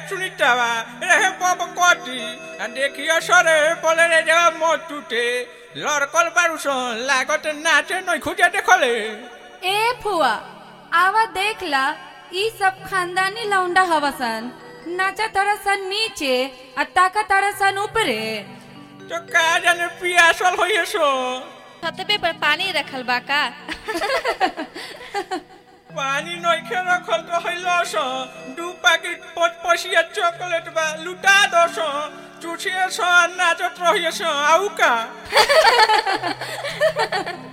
सुनीतावा रे बब कटी आ देखियो सरे बोले रे जब मत टूटे लड़कल बारुसन लागत नाचे नहीं खुजे देखले ए फुआ आवा देख ला ई सब खानदानी लौंडा हवसन नाचा तरसन नीचे आ ताका तरसन ऊपरे तो का जाने पियासल होइए सो छतबे पर पानी रखल बा का पानी नइखे रखल तो हइलो सो दू पैकेट पच पसिया चॉकलेट बा लुटा दो सो चुछिए सो नाचत रहिए सो आउ का